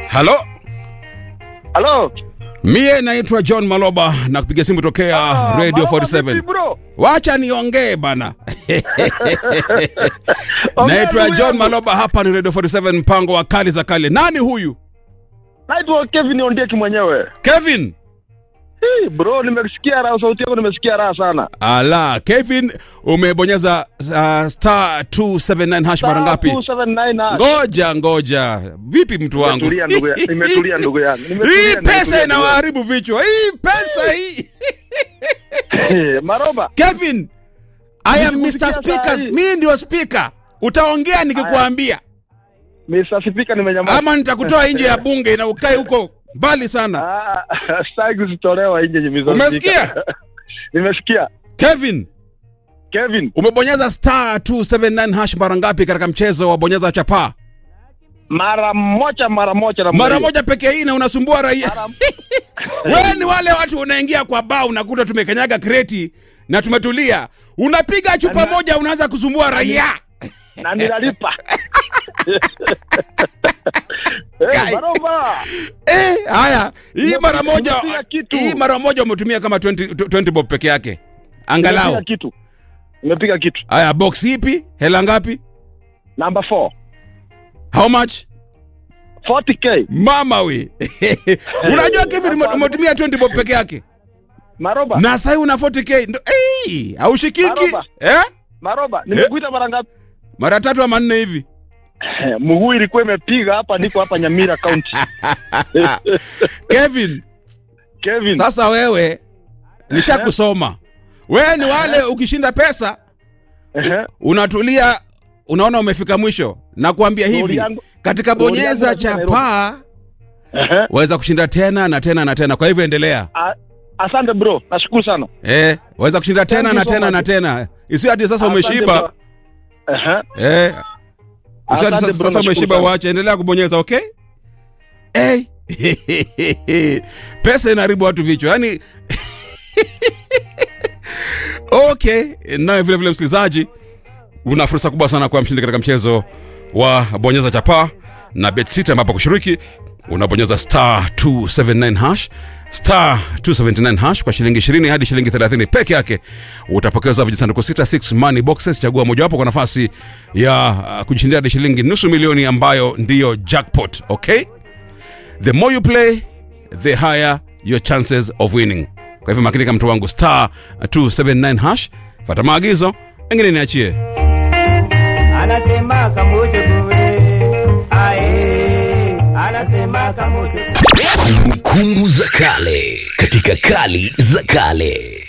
halo Halo. mie naitwa john maloba na kupiga simu tokea Ah, radio Maloba 47 vipi bro? wacha niongee bana Ongea naitwa ndugu john yangu. maloba hapa ni radio 47 mpango wa kali za kale nani huyu Naitwa Kevin Ondieki mwenyewe. kevin Hey, bro nimesikia raha sauti yako nimesikia raha sana. ala kevin umebonyeza uh, star 279 hash mara ngapi 279 ngoja ngoja vipi mtu wangu Nimetulia ndugu yangu. Nimetulia ndugu yangu. hii Nimetulia, pesa nimetulia, inawaharibu vichwa hii pesa hii ndugu yangu. Maroba. kevin i am mr Nilikusikia speakers saa hii. mii ndio speaker utaongea nikikuambia Mr. Speaker nimenyamaza. ama nitakutoa nje ya bunge na ukae huko mbali sana Ah, sitaki kuzitolewa nje Mr. Umesikia? Speaker. Nimesikia. kevin Kevin, umebonyeza star 279 hash mara ngapi katika mchezo wa bonyeza chapaa mara moja mara moja na mara moja pekee hii na unasumbua raia wewe ni wale watu unaingia kwa baa unakuta tumekanyaga kreti na tumetulia unapiga chupa Ana- moja unaanza kusumbua raia na ninalipa. Eh, Guy. Maroba. eh, haya hii Nimepiga- mara moja nimepiga kitu. hii mara moja umetumia kama 20, 20 bob peke yake angalau Nimepiga kitu. Nimepiga kitu. haya box ipi hela ngapi Number 4. how much 40k. mama we unajua kevin ume- umetumia 20 bob peke yake Maroba. na sahii una 40k ndo hey, haushikiki Maroba. eh? Maroba, nimekuita mara ngapi? mara tatu ama nne hivi Eh, Mguu ilikuwa imepiga hapa, niko hapa Nyamira County. kevin Kevin. sasa wewe nishakusoma wewe ni wale ukishinda pesa Ehe. unatulia unaona umefika mwisho na kuambia Lori hivi yangu- katika lori yangu bonyeza lazima chapaa Ehe. waweza kushinda tena na tena na tena kwa hivyo endelea A- Asante bro, nashukuru sana. eh, waweza kushinda tena Thank na you so tena much. na tena isiyo hati sasa Asante umeshiba bro. Ehe. eh, isiyo hati Asante sasa, bro, sasa nashukuru umeshiba sana. uache endelea kubonyeza okay hey. pesa inaharibu watu vichwa yani okay naye vile vile msikilizaji una fursa kubwa sana kuwa mshindi katika mchezo wa bonyeza chapaa na bet sita ambapo kushiriki unabonyeza star 279 hash star 279 hash kwa shilingi 20 hadi shilingi 30 peke yake utapokezwa vijisanduku 66 money boxes chagua mojawapo kwa nafasi ya uh, kujishindia hadi shilingi nusu milioni ambayo ndiyo jackpot okay the more you play the higher your chances of winning kwa hivyo makinika mtu wangu star 279 hash fata maagizo engine niachie anasema kamote bure ae anasema kamote Kumbukumbu za kale katika kali za kale.